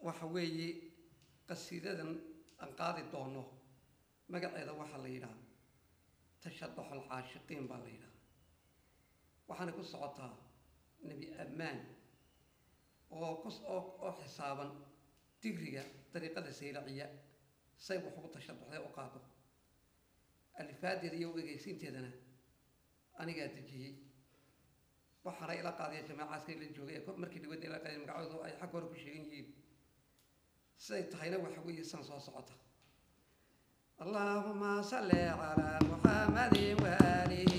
waxa weeye qasiidadan aan qaadi doono magaceeda waxaa la yidhaha tashaduxul caashiqiin baa la yidhaha waxaana ku socotaa nebi ammaan oo kus oo oo xisaaban digriga dariiqada saylaciya say wax ugu tashaduxday u qaado alifaadeeda iyo egeysiinteedana anigaa dejiyey waxaana ila qaadaya jamaacaadka la joogay ee markii dhawada ila qaadaya magacoodu ay xag hore ku sheegan yihiin siday tahayna waxa weeye san soo socota allahuma salli calaa muxamadin waalihi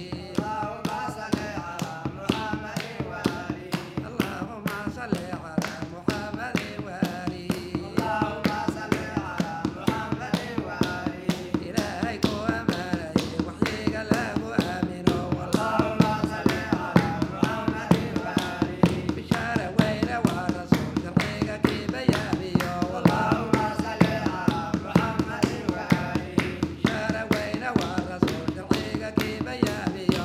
allahuma salli calaa muxamadin waalihi ilaahay ku amaanayay waxyiga lagu aamino bishaara weyne waa rasuul sharciga kii bayaamiyo bishaara weyne waa rasuul sharciga kii bayaamiyo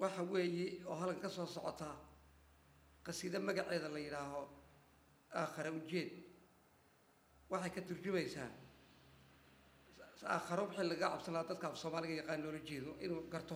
waxa weeye oo halkan ka soo socotaa qasiido magaceeda la yidhaaho aakhare ujeed waxay ka turjumaysaa aakharo wixii laga cabsanaa dadka af soomaaliga yaqaan loola jeedo inuu garto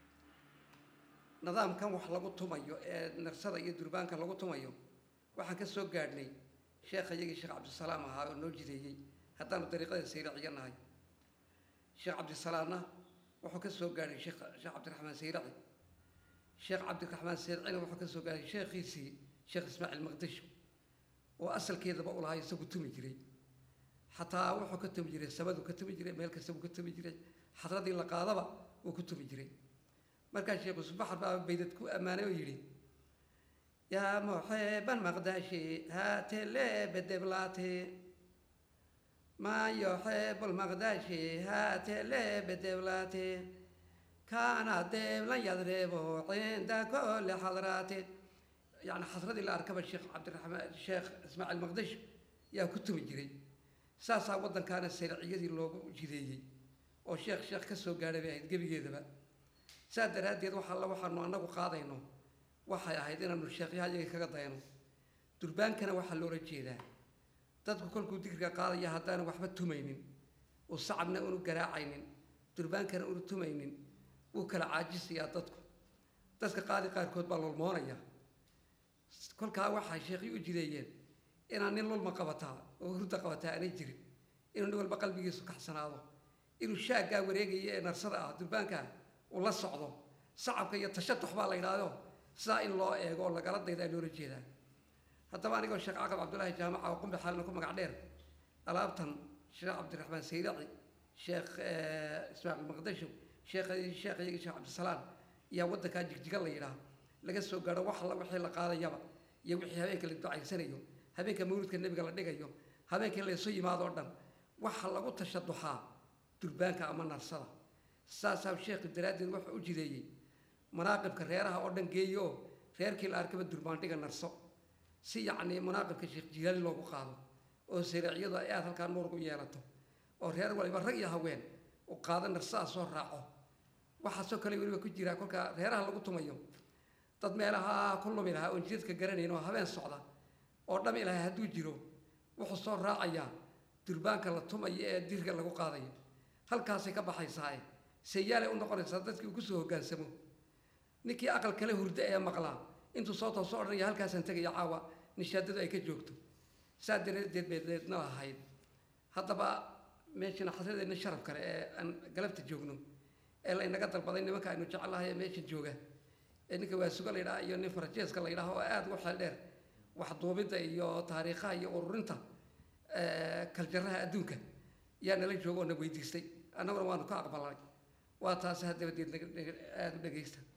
nidaamkan wax lagu tumayo ee narsada iyo durbaanka lagu tumayo waxaan ka soo gaadhnay sheekha iyagii sheekh cabdisalaam ahaa oo noo jideeyey haddaanu dariiqada sayraciyo nahay sheekh cabdisalaamna wuxuu ka soo gaadhay sheekh sheekh cabdiraxmaan sayraci sheekh cabdiraxmaan sayrcina wuxuu ka soo gaadhay sheekhiisii sheekh ismaaciil maqdisho oo asalkeedaba u lahaa isagu tumi jiray xataa wuxuu ka tumi jiray sabadu ka tumi jiray meel kasta buu ka tumi jiray xadradii la qaadaba wuu ku tumi jiray markaa sheekh usbaxar baa baydad ku ammaanay oo yidhi yaa muxiban maqdashi haate leebedeblaate maa yuxibu lmaqdashi haate leebedeblaate kaana deeblan yadreebo cinda kulli xadraate yani xasradii la arkaba sheekh cabdiraxmaan sheekh ismaaciil maqdish yaa ku tumi jiray saasaa waddankaana sayrciyadii loogu jideeyey oo sheekh sheekh ka soo gaadhay bay ahayd gebigeedaba saa daraaddeed wax alla waxaanu annagu qaadayno waxay ahayd inaanu sheekhyaha iyaga kaga dayno durbaankana waxaa loola jeedaa dadku kolkuu digriga qaadaya haddaanu waxba tumaynin uu sacabna unu garaacaynin durbaankana unu tumaynin wuu kala caajisayaa dadku dadka qaadi qaarkood baa lulmoonaya kolkaa waxay sheekhi u jideeyeen inaan nin lulma qabataa oo hurda qabataa aanay jirin inuu nin walba qalbigiisu kaxsanaado inuu shaaggaa wareegaya ee narsada ah durbaankaa uu la socdo sacabka iyo tashatux baa la yidhaahdo sidaa in loo eego oo lagala daydaa loola jeedaa haddaba anigoo sheekh caqab cabdullaahi jaamaca oo qumbe xaalina ku magac dheer alaabtan sheekh cabdiraxmaan sayraci sheekh ismaaciil maqdasho sheekh sheekh iyagii sheekh cabdisalaam ayaa waddankaa jigjiga la yidhaah laga soo gaadho wax alla wixii la qaadayaba iyo wixii habeenka la ducaysanayo habeenka mawlidka nebiga la dhigayo habeenkii laysu yimaadoo dhan waxa lagu tashaduxaa durbaanka ama narsada saasaa sheekhi daraaddeed wuxuu u jideeyey manaaqibka reeraha oo dhan geeyo oo reerkii la arkaba durbaandhiga narso si yacnii manaaqibka sheekh jilaali loogu qaado oo saraaciyadu ay aad halkaa nuur u yeelato oo reer waliba rag iyo haween u qaado narsadaa soo raaco waxaasoo kale weliba ku jiraa kolkaa reeraha lagu tumayo dad meelaha ku lumi lahaa oon jidadka garanayn oo habeen socda oo dham ilahay hadduu jiro wuxuu soo raacayaa durbaanka la tumayo ee dirka lagu qaadayo halkaasay ka baxaysaae sayaalay u noqonaysaa dadkii uu kusoo hoggaansamo ninkii aqal kale hurdo ee maqlaa intuu soo tooso odhanaya halkaasaan tegaya caawa nishaadadu ay ka joogto saa daraaddeed bay deedna ahayd haddaba meeshana xasradeenna sharaf kale ee aan galabta joogno ee laynaga dalbaday nimanka aynu jecelahay ee meesha jooga ee ninka waasuga la yidhaha iyo nin farajeeska la yidhaha oo aada ugu xeel dheer waxduubidda iyo taariikhaha iyo ururinta kaljaraha adduunka yaa nala jooga oo na weydiistay annaguna waanu ka aqbalnay waa taasi haddabadeed aada u dhegaysta